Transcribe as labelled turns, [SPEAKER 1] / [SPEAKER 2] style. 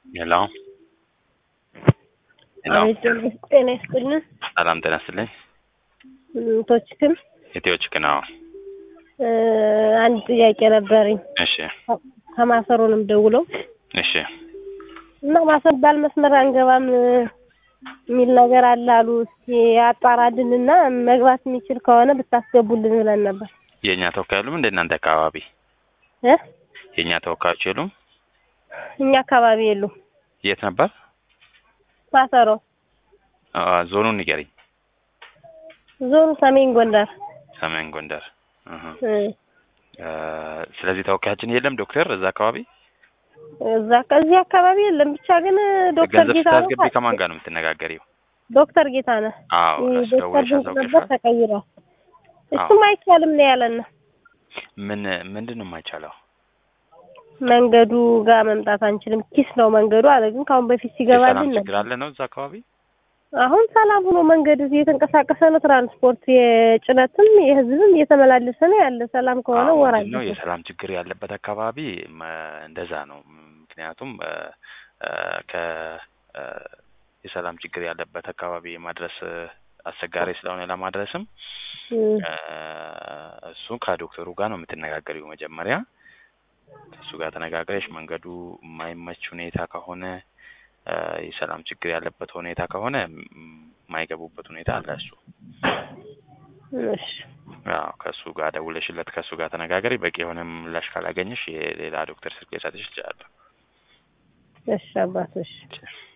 [SPEAKER 1] ሄሎ ሄሎ
[SPEAKER 2] አቤት ጤና ይስጥልን።
[SPEAKER 1] ሰላም ጤና ይስጥልኝ።
[SPEAKER 2] ቶችክም
[SPEAKER 1] ኢትዮችክ ነው።
[SPEAKER 2] አንድ ጥያቄ ነበረኝ።
[SPEAKER 1] እሺ
[SPEAKER 2] ከማሰሮንም ደውለው
[SPEAKER 1] እሺ
[SPEAKER 2] እና ማሰር ባል መስመር አንገባም የሚል ነገር አለ አሉ። እስኪ አጣራልንና መግባት የሚችል ከሆነ ብታስገቡልን ብለን ነበር
[SPEAKER 1] የእኛ ተወካይ የሉም እንደ እናንተ አካባቢ
[SPEAKER 2] እ
[SPEAKER 1] የእኛ ተወካዮች የሉም?
[SPEAKER 2] እኛ አካባቢ የሉም።
[SPEAKER 1] የት ነበር?
[SPEAKER 2] ማሰሮ
[SPEAKER 1] አ፣ ዞኑን ንገሪኝ።
[SPEAKER 2] ዞኑ ሰሜን ጎንደር
[SPEAKER 1] ሰሜን ጎንደር። እህ
[SPEAKER 2] እ
[SPEAKER 1] እ፣ ስለዚህ ተወካያችን የለም ዶክተር እዛ አካባቢ።
[SPEAKER 2] እዛ ከዚህ አካባቢ የለም። ብቻ ግን ዶክተር
[SPEAKER 1] ገንዘብ
[SPEAKER 2] ጌታ
[SPEAKER 1] ስታስገቢ ከማን ጋር ነው የምትነጋገሪው?
[SPEAKER 2] ዶክተር ጌታ ነህ
[SPEAKER 1] አዎ እሱ
[SPEAKER 2] ዶክተር
[SPEAKER 1] ደውለሽ
[SPEAKER 2] ድንቅ ነበር
[SPEAKER 1] አሳውቀሻል?
[SPEAKER 2] ተቀይሯል። እሱም አይቻልም ነው ያለን።
[SPEAKER 1] ምን ምንድን ነው የማይቻለው?
[SPEAKER 2] መንገዱ ጋር መምጣት አንችልም፣ ኪስ ነው መንገዱ አለ። ግን ከአሁን በፊት
[SPEAKER 1] የሰላም
[SPEAKER 2] ሲገባልን
[SPEAKER 1] ችግር
[SPEAKER 2] ነበር።
[SPEAKER 1] አለ ነው እዛ አካባቢ?
[SPEAKER 2] አሁን ሰላም ሆኖ መንገድ እየተንቀሳቀሰ ነው። ትራንስፖርት የጭነትም የህዝብም እየተመላለሰ ነው ያለ። ሰላም ከሆነ
[SPEAKER 1] አዎ፣
[SPEAKER 2] ወራ
[SPEAKER 1] ምንድን ነው የሰላም ችግር ያለበት አካባቢ መ- እንደዛ ነው። ምክንያቱም እ፣ እ፣ ከ እ፣ የሰላም ችግር ያለበት አካባቢ ማድረስ እ፣ አስቸጋሪ ስለሆነ ለማድረስም እ፣ እሱ ከዶክተሩ ጋር ነው የምትነጋገሪው። መጀመሪያ ከእሱ ጋር ተነጋግረሽ መንገዱ የማይመች ሁኔታ ከሆነ እ፣ የሰላም ችግር ያለበት ሁኔታ ከሆነ ም፣ የማይገቡበት ሁኔታ አለ እሱ
[SPEAKER 2] እሺ
[SPEAKER 1] አዎ ከእሱ ጋር ደውለሽለት ከእሱ ጋር ተነጋገሪ። በቂ የሆነ ምላሽ ካላገኘሽ የሌላ ዶክተር ስልክ ልሰጥሽ እችላለሁ።
[SPEAKER 2] እሺ አባቶች
[SPEAKER 1] እሺ።